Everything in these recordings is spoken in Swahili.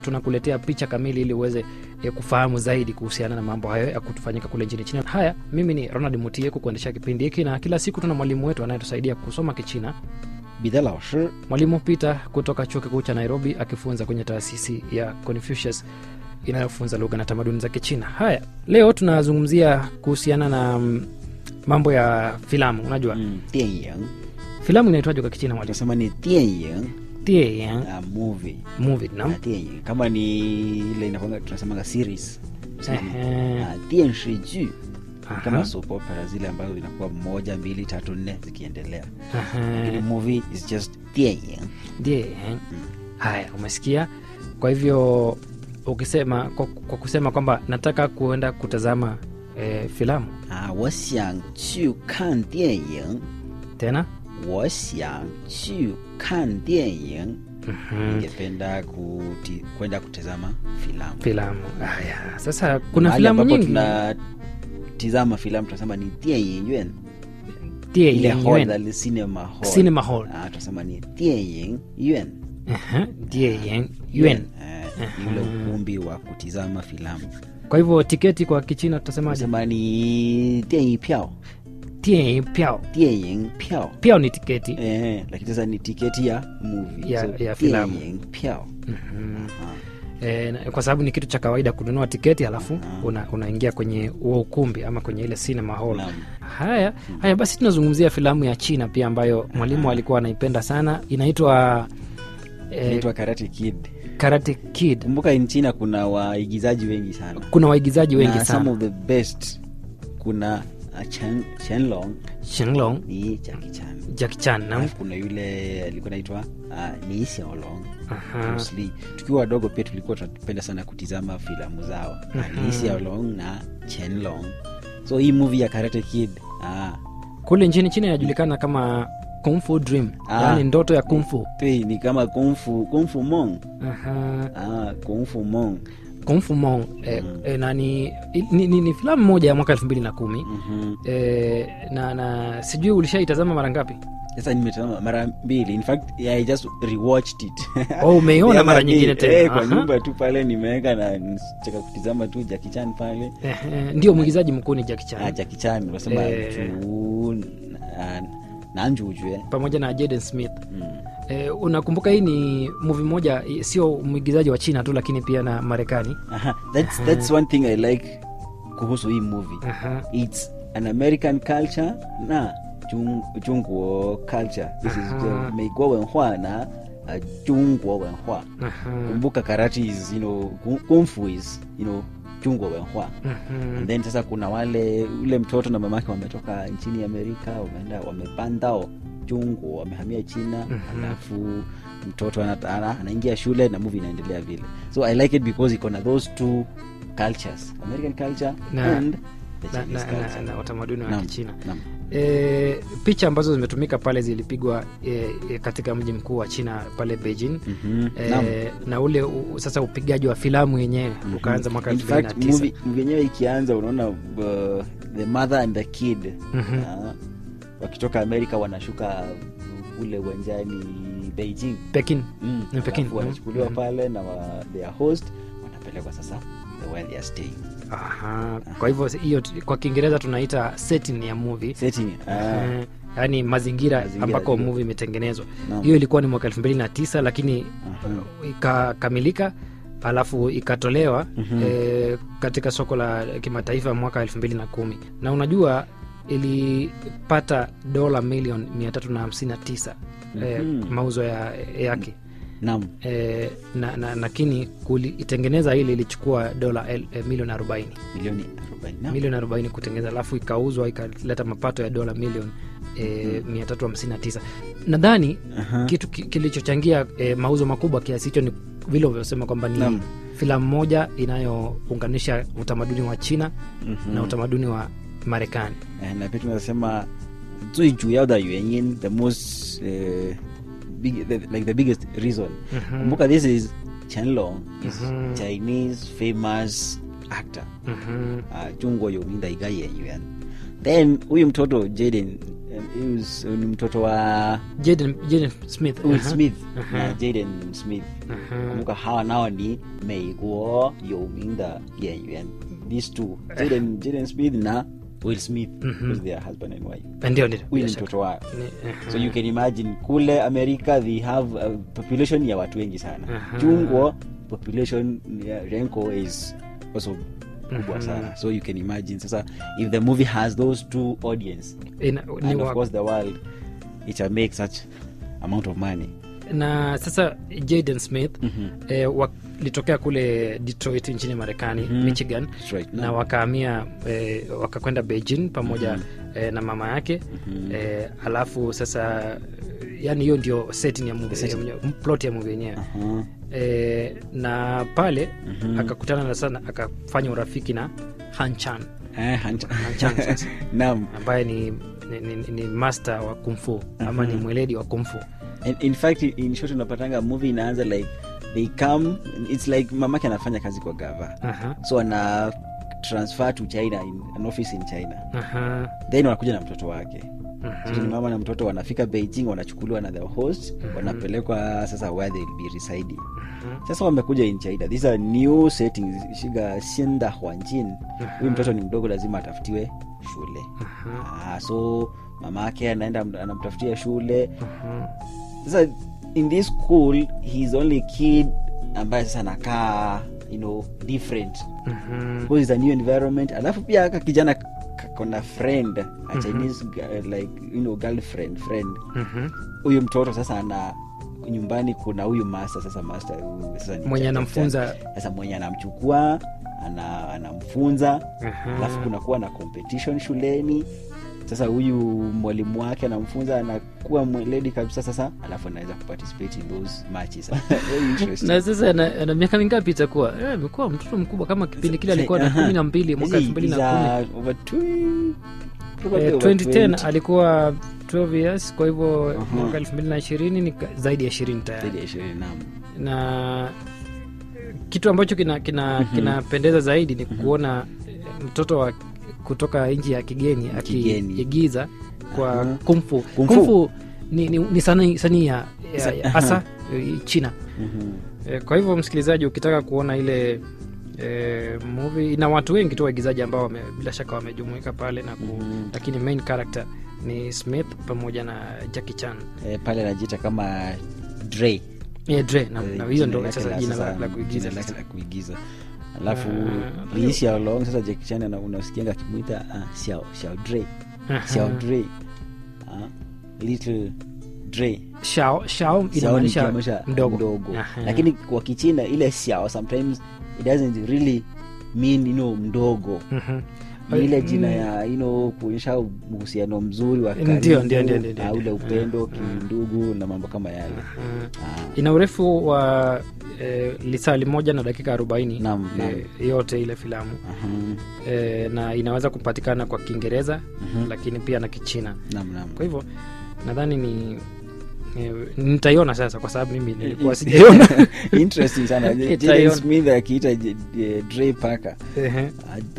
tunakuletea picha kamili ili uweze eh, kufahamu zaidi kuhusiana na mambo hayo ya kutufanyika kule nchini China. Haya, mimi ni Ronald Mutie kukuendesha kipindi hiki, na kila siku tuna mwalimu wetu anayetusaidia kusoma Kichina, 彼得老师 mwalimu Peter kutoka chuo kikuu cha Nairobi, akifunza kwenye taasisi ya Confucius inayofunza lugha na tamaduni za Kichina. Haya, leo tunazungumzia kuhusiana na mm, mambo ya filamu. Unajua 嗯，电影 filamu inaitwaje kwa Kichina mwalimu? tunasema ni 电影 Dian uh, movie movie, na naam. 电影kama ni ile inakwanga tunasemanga series Tunasema ni, Ehe. uh, 电视剧 Aha. kama soap opera zile ambazo zinakuwa moja mbili tatu nne zikiendelea Ehe. lakini movie is just 电影 Dian. Haya, umesikia? Kwa hivyo ukisema kwa, kwa kusema kwamba nataka kuenda kutazama eh, filamu 啊，我想去看电影， tena 我想去看电影。 Mhm. ningependa kuti, kwenda kutazama filamu filamu. Haya, sasa kuna Mahali filamu ambapo nyingi tunatizama filamu tunasema ni 电影院 ile Dian hall Yuan. the cinema hall Cinema hall. ah, tunasema ni 电影院 Aha, Dian Yuan. eh, ni ule ukumbi wa kutizama filamu Kwa hivyo tiketi kwa Kichina tutasemaje? tunasema ni 电影票 Dian Piao. 电影票 Piao ni tiketi. eh, lakini sasa ni tiketi ya movie Ya- ya filamu. 电影票 Mhm. Aha. E, kwa sababu ni kitu cha kawaida kununua tiketi halafu una, unaingia kwenye huo ukumbi ama kwenye ile cinema hall. Naam. Haya, haya basi tunazungumzia filamu ya China pia ambayo mwalimu alikuwa anaipenda sana, inaitwa eh, inaitwa Karate Kid Karate Kid. kumbuka in China kuna waigizaji wengi sana Kuna waigizaji wengi na some sana, of the best kuna uh, Chen, Chenlong Shenlong, ni Jackie Chan Jackie Chan na alafu kuna yule alikuwa naitwa uh, ni Xiaolong Aha. Bruce Lee. tukiwa wadogo pia tulikuwa tunapenda sana kutizama filamu zao mm Ni Xiaolong na Chenlong so hii movie ya Karate Kid ah, kule nchini China inajulikana kama Kung Fu Dream, Ah. yaani ndoto ya kung fu. tui, ni kama Kung Fu, Kung Fu Mong Aha. ah, Kung Fu Mong Kung Fu Mong eh, eh, na ni, ni, ni, ni filamu moja ya mwaka elfu mbili na kumi Mhm. eh, na, na sijui ulishaitazama mara ngapi? sasa nimetazama mara mbili in fact yeah, I just rewatched it Oh, umeiona Yeah, mara ni- nyingine tena? eh, kwa Aha. nyumba tu pale nimeweka na cheka kutizama tu Jackie Chan pale Eh, eh, ndio mwigizaji mkuu ni Jackie Chan ah, Jackie Chan unasema Eh. juu na, na njujue pamoja na Jaden Smith. mm. Eh, unakumbuka hii ni movie moja, eh, sio mwigizaji wa China tu, lakini pia na Marekani. Aha, that's, that's one thing I like kuhusu hii movie Aha. it's an American culture na Jung, Jungguo culture this is Aha. the 美国文化 na uh, Jungguo 文化 Aha. kumbuka karate is you know kung, kung fu is you know Jungguo 文化 Mhm. and then sasa kuna wale ule mtoto na mamake wametoka nchini amerika wameenda wamepandao jungu wamehamia china alafu mtoto ana- ana- anaingia shule na movie inaendelea vile so i like it because iko na those two cultures american culture Na- and the na, Chinese na, na, culture na utamaduni wa Naam, Kichina. naam. E, picha ambazo zimetumika pale zilipigwa e, e, katika mji mkuu wa China pale Beijing. Mhm, naam. E, na ule u, sasa upigaji wa filamu yenyewe ukaanza mwaka In elfu mbili na fact, tisa. movie movie yenyewe ikianza unaona uh, the mother and the kid Mhm. uh, wakitoka amerika wanashuka kule uwanjani beijing Pekin. Mm, Ni Pekin, alafu mm, wanachukuliwa mm. pale na wa, their host wanapelekwa sasa the where they are staying Aha. Kwa hivyo hiyo t- kwa Kiingereza tunaita setting ya movie. setting ah, Eh, yaani mazingira, Mazingira, ambako ndio. movie imetengenezwa. Naam. Hiyo ilikuwa ni mwaka elfu mbili na tisa lakini aha. ikakamilika alafu ikatolewa eh, katika soko la kimataifa mwaka elfu mbili na kumi na unajua ilipata dola milioni mia tatu na hamsini na tisa eh, Mhm. mauzo ya, yake naam eh, na, na, lakini kuitengeneza ile ilichukua dola el- eh, milioni arobaini milioni 40 naam. milioni arobaini kutengeneza alafu ikauzwa ikaleta mapato ya dola milioni e, mia tatu hamsini na tisa nadhani Aha. kitu ki- kilichochangia e, mauzo makubwa kiasi hicho ni vile ulivyosema kwamba ni Naam. filamu moja inayounganisha utamaduni wa china Mhm. na utamaduni wa marekani Eh, na pia tunasema 最主要的原因 the most uh, big, the, like the biggest reason Mhm. kumbuka this is chenlong is Mhm. chinese famous actor Mhm. uh, 中国有名的一个演员 then huyu mtoto jaden um, he was- ni mtoto wa Jaden, Jaden Smith Will Aha. Smith Aha. na Jaden Smith Aha. kumbuka hawa nao ni 美国有名的演员 these two Jaden, Jaden Smith na Will Smith because they are husband and wife ndio ndio huyu bila ni shaka. mtoto wao Ni- aha. so you can imagine kule america they have a population ya watu wengi sana Aha. chungwa population ya renko is also kubwa Mhm. sana so you can imagine sasa if the movie has those two audience Ina- ni and of wa- course the world it will make such amount of money na sasa jaden smith Mhm. eh, walitokea kule detroit nchini marekani Mhm. michigan That's right. na wakahamia eh, wakakwenda beijing pamoja eh, na mama yake Mhm. eh, alafu sasa yani hiyo ndio setting ya movie, Setting. ya, plot ya movie yenyewe Aha. eh, na pale Mhm. akakutana na sana akafanya urafiki na hanchan Eh, Hunt- Hanchan sasa. Naam. ambaye ni, ni, ni, ni master wa kumfu ama ni Mhm. mweledi wa kumfu in, in fact in short unapatanga movie inaanza like they come it's like mamake anafanya kazi kwa gava Aha, so ana transfer to china in an office in china aha, then wanakuja na mtoto wake mhm. so ni mama na mtoto wanafika beijing wanachukuliwa na the host Mhm. wanapelekwa sasa where they will be residing Mhm. sasa wamekuja in china these are new settings shiga shinda hwanjin Aha. huyu mtoto ni mdogo lazima atafutiwe shule Aha, ah, so mama yake anaenda anamtafutia shule aha. sasa in this school he's only kid ambaye sasa anakaa you know different Mhm. because it's a new environment alafu pia aka kijana kakona friend a chinese gu- like you know girlfriend friend Mhm. huyu mtoto sasa ana nyumbani kuna huyu master sasa master huyu sasa ni mwenye cha- anamfunza sasa mwenye anamchukua ana, anamfunza Aha. alafu kunakuwa na competition shuleni sasa huyu mwalimu wake anamfunza anakuwa mweledi kabisa sasa alafu anaweza kuparticipate in those matches Very interesting. na sasa ana, ana miaka mingapi itakuwa Eh, amekuwa mtoto mkubwa kama kipindi kile alikuwa na Aha. kumi na mbili mwaka Hizi elfu mbili is, na kumi uh, over two- probably Eh, over 2010 20. alikuwa 12 years kwa hivyo Aha. mwaka elfu mbili na ishirini ni ka- zaidi ya ishirini Zaidi tayari ya ishirini, naam. na kitu ambacho kinapendeza kina, kinapendeza zaidi ni kuona eh, mtoto wa kutoka nchi ya kigeni Kigeni. akiigiza kwa Aha. kumfu Kung fu. kumfu ni, ni, ni sanii sanii ya, ya, Sa- ya hasa eh, china Mhm. Eh, kwa hivyo msikilizaji ukitaka kuona ile e, movie ina watu wengi tu waigizaji ambao wame, bila shaka wamejumuika pale na ku, Mhm. lakini main character ni smith pamoja na jackie chan Eh, pale anajiita kama Dre. yeah, dre na, Eh, na hiyo jina ndo lake sasa la jina la, sasa, la kuigiza jina lake sasa. la kuigiza alafu Ah, liisi ya long sasa Jackie Chan ana- unasikianga akimwita ah, xiao xiao Dre Aha. xiao Dre ah, little Dre shao shao Xiao ni inamaanisha kiamsha mdogo, mdogo. Aha. lakini kwa kichina ile xiao sometimes it doesn't really mean you know mdogo Mhm. ni ile Mm. jina ya you know kuonyesha uhusiano mzuri wa Ndio, karibu, ndio, ndio, ndio, ah, ndio. ule upendo Ah, kindugu na mambo kama yale Aha. Ah, ina urefu wa e, lisali moja na dakika arobaini Naam, naam. e, yote ile filamu aha. e, na inaweza kupatikana kwa kiingereza Mhm. lakini pia na kichina Naam, naam. kwa hivyo nadhani ni ni- nitaiona sasa kwa sababu mimi nilikuwa sijaiona interesting sana Itaiona. Jaden smith akiita J- J- Dre paka Ehe.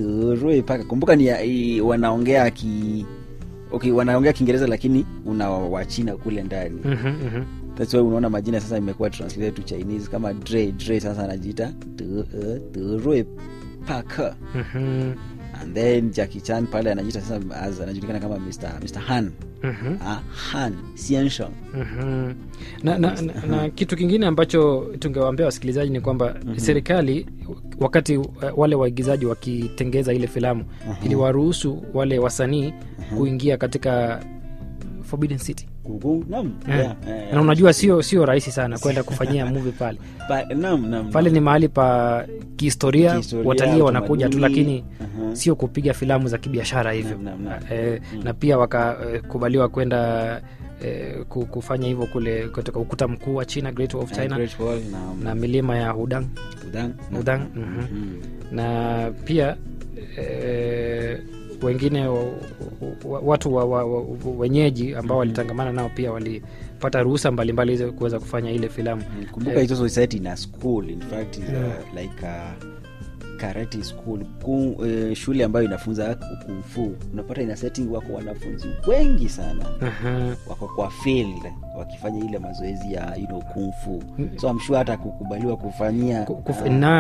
Dre paka kumbuka ni i- wanaongea ki okay wanaongea kiingereza lakini una wachina kule ndani Mhm, mhm. that's why unaona majina sasa imekuwa translated to chinese kama Dre Dre sasa anajiita De- eh, Dre paka Mhm, and then Jackie Chan pale anajiita sasa as anajulikana kama Mr. Mr. Han mhm, ah, Han Xiansheng mhm. na, na, na, na kitu kingine ambacho tungewaambia wasikilizaji ni kwamba serikali wakati uh, wale waigizaji wakitengeza ile filamu iliwaruhusu wale wasanii kuingia katika Forbidden City Gugu naam Eh. yeah, eh, na unajua sio sio rahisi sana kwenda kufanyia movie pale pa- naam naam pale ni mahali pa kihistoria, Kihistoria, watalii wanakuja tu utamaduni. lakini Aha. sio kupiga filamu za kibiashara hivyo Naam, naam, naam. eh, na pia wakakubaliwa kwenda eh, ku- kufanya hivyo kule katika ukuta mkuu wa china great Wall of china Great Wall, naam. na milima ya hudang Udang, naam. Udang, mhm. Mhm. na pia eh, wengine wa, wa, watu wa, wa, wa, wenyeji ambao walitangamana nao pia walipata ruhusa mbalimbali ili kuweza kufanya ile filamu kumbuka Eh. it's also set in a school in fact is, uh, like a karate school ku, eh, shule ambayo inafunza kung fu unapata ina setting wako wanafunzi wengi sana Aha. wako kwa field wakifanya ile mazoezi ya you know, kung fu so I'm sure hata kukubaliwa kufanyia Ku- kuf- ah, na